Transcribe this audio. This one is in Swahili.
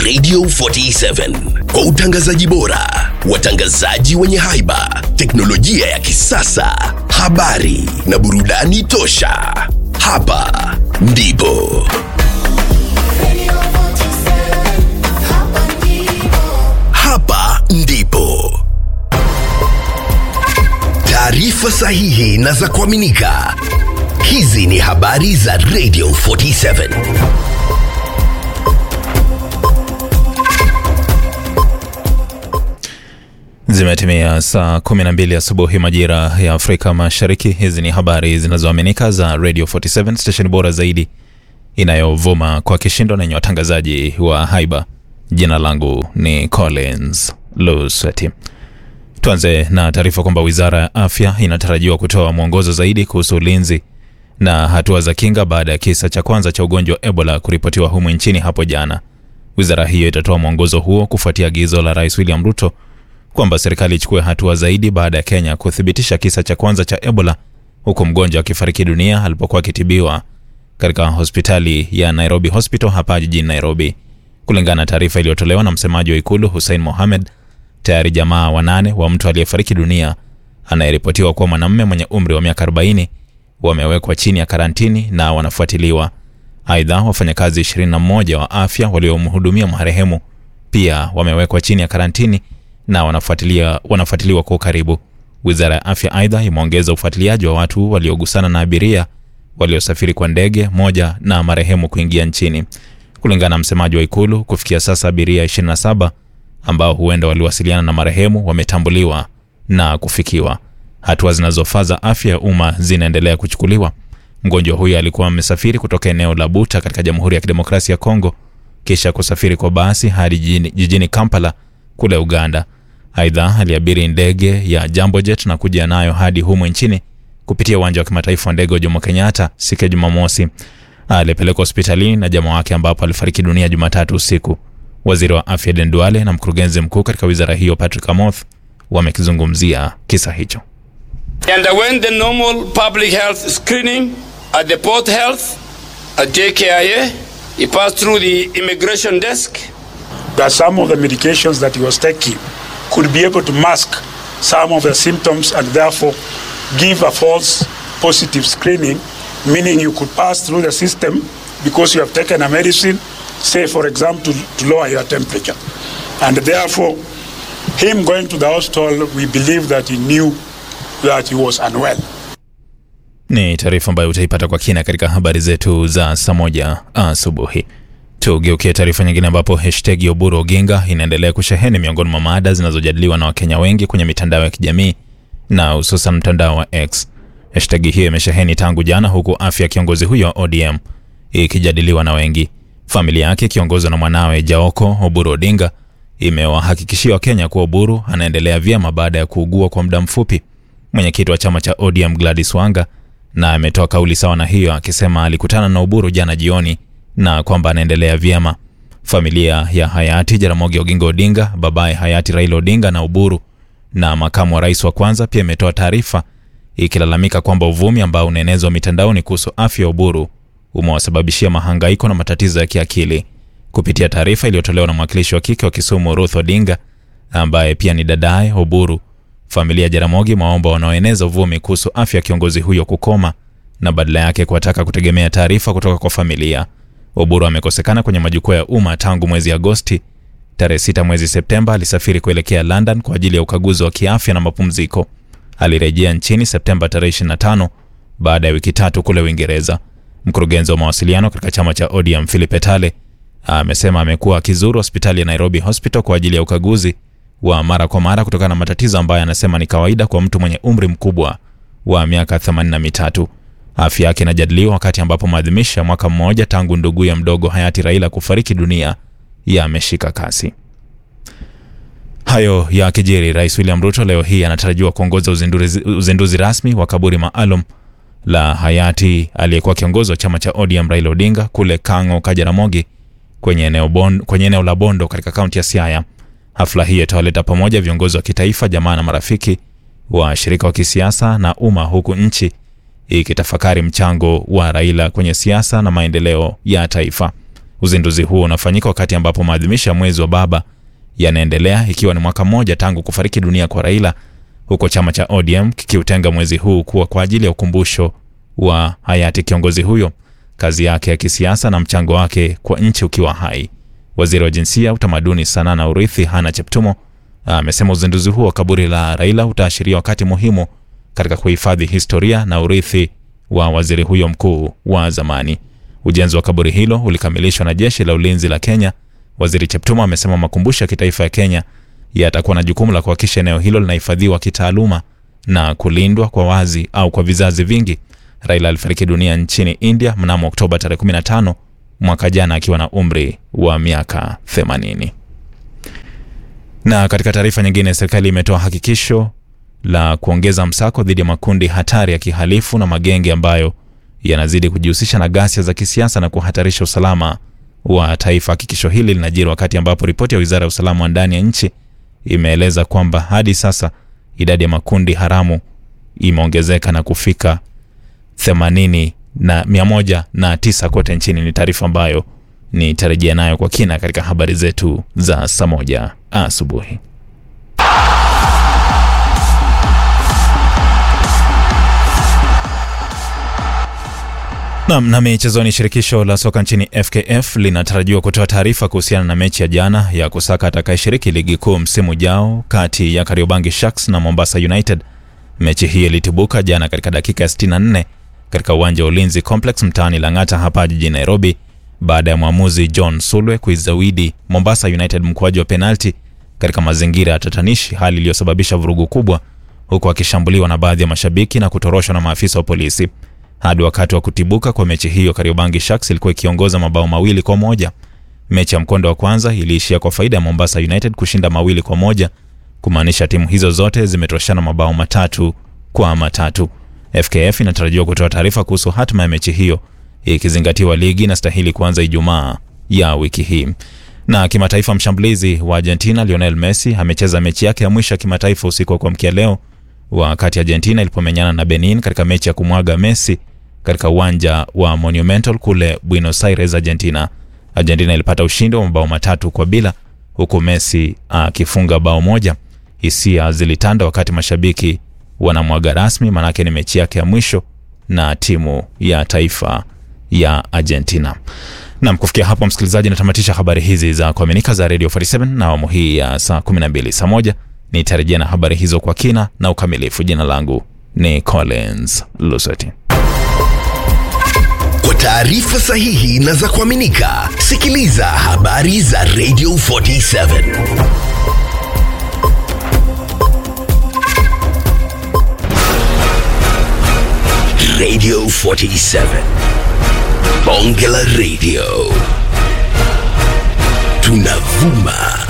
Radio 47 kwa utangazaji bora, watangazaji wenye haiba, teknolojia ya kisasa, habari na burudani tosha. Hapa ndipo hapa ndipo taarifa sahihi na za kuaminika. Hizi ni habari za Radio 47. Zimetimia saa 12 asubuhi majira ya Afrika Mashariki. Hizi ni habari zinazoaminika za Radio 47 station bora zaidi inayovuma kwa kishindo na yenye watangazaji wa haiba. Jina langu ni Collins Lusweti. Tuanze na taarifa kwamba wizara ya afya inatarajiwa kutoa mwongozo zaidi kuhusu ulinzi na hatua za kinga baada ya kisa cha kwanza cha ugonjwa wa Ebola kuripotiwa humu nchini hapo jana. Wizara hiyo itatoa mwongozo huo kufuatia agizo la Rais William Ruto kwamba serikali ichukue hatua zaidi baada ya Kenya kuthibitisha kisa cha kwanza cha Ebola huku mgonjwa akifariki dunia alipokuwa akitibiwa katika hospitali ya Nairobi Hospital hapa jijini Nairobi. Kulingana na taarifa iliyotolewa na msemaji wa ikulu Hussein Mohamed, tayari jamaa wanane wa mtu aliyefariki dunia anayeripotiwa kuwa mwanamume mwenye umri wa miaka 40 wamewekwa chini ya karantini na wanafuatiliwa. Aidha, wafanyakazi 21 wa afya waliomhudumia marehemu pia wamewekwa chini ya karantini na wanafuatilia wanafuatiliwa kwa ukaribu. Wizara ya afya aidha imeongeza ufuatiliaji wa watu waliogusana na abiria waliosafiri kwa ndege moja na marehemu kuingia nchini. Kulingana na msemaji wa ikulu, kufikia sasa abiria 27 ambao huenda waliwasiliana na marehemu wametambuliwa na kufikiwa. Hatua zinazofaa za afya ya umma zinaendelea kuchukuliwa. Mgonjwa huyo alikuwa amesafiri kutoka eneo la Buta katika Jamhuri ya Kidemokrasia ya Kongo kisha kusafiri kwa basi hadi jijini, jijini Kampala kule Uganda. Aidha, aliabiri ndege ya Jambo Jet na kuja nayo hadi humu nchini kupitia uwanja wa kimataifa wa ndege wa Jomo Kenyatta siku ya Jumamosi. Alipelekwa hospitalini na jamaa wake ambapo alifariki dunia Jumatatu usiku. Waziri wa afya Den Duale na mkurugenzi mkuu katika wizara hiyo Patrick Amoth wamekizungumzia kisa hicho. He underwent the normal public health screening at the Port Health at JKIA. He passed through the immigration desk. that some of the medications that he was taking could be able to mask some of the symptoms and therefore give a false positive screening, meaning you could pass through the system because you have taken a medicine, say, for example, to, to lower your temperature. And therefore, him going to the hospital, we believe that he knew that he was unwell. Ni taarifa ambayo utaipata kwa kina katika habari zetu za saa moja asubuhi. Tugeukie taarifa nyingine ambapo hashtag ya Oburu Oginga inaendelea kusheheni miongoni mwa mada zinazojadiliwa na Wakenya wengi kwenye mitandao ya kijamii na hususan mtandao wa X. Hashtag hiyo imesheheni tangu jana, huku afya ya kiongozi huyo wa ODM ikijadiliwa na wengi. Familia yake ikiongozwa na mwanawe Jaoko Oburu Odinga imewahakikishia Wakenya kuwa Oburu anaendelea vyema baada ya kuugua kwa muda mfupi. Mwenyekiti wa chama cha ODM Gladys Wanga na ametoa kauli sawa na hiyo akisema alikutana na Oburu jana jioni na kwamba anaendelea vyema. Familia ya hayati Jaramogi Oginga Odinga, babaye hayati Raila Odinga na Oburu na makamu wa rais wa kwanza pia imetoa taarifa ikilalamika kwamba uvumi ambao unaenezwa mitandaoni kuhusu afya ya Oburu umewasababishia mahangaiko na matatizo ya kiakili. Kupitia taarifa iliyotolewa na mwakilishi wa kike wa Kisumu Ruth Odinga ambaye pia ni dadaye Oburu, familia ya Jaramogi maomba wanaoeneza uvumi kuhusu afya ya kiongozi huyo kukoma na badala yake kuwataka kutegemea taarifa kutoka kwa familia. Oburu amekosekana kwenye majukwaa ya umma tangu mwezi Agosti. Tarehe sita mwezi Septemba alisafiri kuelekea London kwa ajili ya ukaguzi wa kiafya na mapumziko. Alirejea nchini Septemba tarehe 25 baada ya wiki tatu kule Uingereza. Mkurugenzi wa mawasiliano katika chama cha ODM Philip Etale amesema amekuwa akizuru hospitali ya Nairobi Hospital kwa ajili ya ukaguzi wa mara kwa mara kutokana na matatizo ambayo anasema ni kawaida kwa mtu mwenye umri mkubwa wa miaka 83. Afya yake inajadiliwa wakati ambapo maadhimisho ya mwaka mmoja tangu ndugu ya mdogo hayati Raila kufariki dunia yameshika kasi. Hayo ya kijiri, Rais William Ruto leo hii anatarajiwa kuongoza uzinduzi, uzinduzi rasmi wa kaburi maalum la hayati aliyekuwa kiongozi wa chama cha ODM Raila Odinga kule Kang'o Kajaramogi kwenye eneo, bon, kwenye eneo la Bondo katika kaunti ya Siaya. Hafla hii itawaleta pamoja viongozi wa kitaifa, jamaa na marafiki, washirika wa kisiasa na umma, huku nchi ikitafakari mchango wa Raila kwenye siasa na maendeleo ya taifa. Uzinduzi huo unafanyika wakati ambapo maadhimisho ya mwezi wa baba yanaendelea ikiwa ni mwaka mmoja tangu kufariki dunia kwa Raila, huko chama cha ODM kikiutenga mwezi huu kuwa kwa ajili ya ukumbusho wa hayati kiongozi huyo, kazi yake ya kisiasa na mchango wake kwa nchi ukiwa hai. Waziri wa Jinsia, Utamaduni, Sanaa na Urithi Hana Cheptumo amesema uzinduzi huo wa kaburi la Raila utaashiria wakati muhimu katika kuhifadhi historia na urithi wa waziri huyo mkuu wa zamani. Ujenzi wa kaburi hilo ulikamilishwa na jeshi la ulinzi la Kenya. Waziri Cheptumo amesema makumbusho ya kitaifa ya Kenya yatakuwa na jukumu la kuhakikisha eneo hilo linahifadhiwa kitaaluma na kulindwa kwa wazi au kwa vizazi vingi. Raila alifariki dunia nchini India mnamo Oktoba tarehe 15 mwaka jana akiwa na umri wa miaka 80. Na katika taarifa nyingine, serikali imetoa hakikisho la kuongeza msako dhidi ya makundi hatari ya kihalifu na magenge ambayo yanazidi kujihusisha na ghasia za kisiasa na kuhatarisha usalama wa taifa. Hakikisho hili linajiri wakati ambapo ripoti ya wizara ya usalama wa ndani ya nchi imeeleza kwamba hadi sasa idadi ya makundi haramu imeongezeka na kufika 80 na 109 kote nchini. Ni taarifa ambayo nitarejea nayo kwa kina katika habari zetu za saa moja asubuhi. Nam na michezoni, shirikisho la soka nchini FKF linatarajiwa kutoa taarifa kuhusiana na mechi ya jana ya kusaka atakayeshiriki ligi kuu msimu ujao kati ya Kariobangi Sharks na Mombasa United. Mechi hii ilitibuka jana katika dakika ya 64 katika uwanja wa Ulinzi Complex mtaani Lang'ata hapa jijini Nairobi, baada ya mwamuzi John Sulwe kuizawidi Mombasa United mkwaju wa penalti katika mazingira ya tatanishi, hali iliyosababisha vurugu kubwa, huku akishambuliwa na baadhi ya mashabiki na kutoroshwa na maafisa wa polisi. Hadi wakati wa kutibuka kwa mechi hiyo, Kariobangi Sharks ilikuwa ikiongoza mabao mawili kwa moja. Mechi ya mkondo wa kwanza iliishia kwa faida ya Mombasa United kushinda mawili kwa moja, kumaanisha timu hizo zote zimetoshana mabao matatu kwa matatu. FKF inatarajiwa kutoa taarifa kuhusu hatima ya mechi hiyo ikizingatiwa ligi inastahili kuanza Ijumaa ya wiki hii. Na kimataifa, mshambulizi wa Argentina Lionel Messi amecheza mechi yake ya mwisho ya kimataifa usiku wa kuamkia leo wakati Argentina ilipomenyana na Benin katika mechi ya kumwaga Messi katika uwanja wa Monumental kule Buenos Aires, Argentina. Argentina ilipata ushindi wa mabao matatu kwa bila huku Messi akifunga bao moja. Hisia zilitanda wakati mashabiki wanamwaga rasmi, maanake ni mechi yake ya mwisho na timu ya taifa ya Argentina. Nam, kufikia hapo msikilizaji, natamatisha habari hizi za kuaminika za Radio 47 na awamu hii ya saa 12 saa moja nitarejea na habari hizo kwa kina na ukamilifu. Jina langu ni Collins Luseti. Kwa taarifa sahihi na za kuaminika, sikiliza habari za Radio 47 Radio 47 Bonge la Radio, tunavuma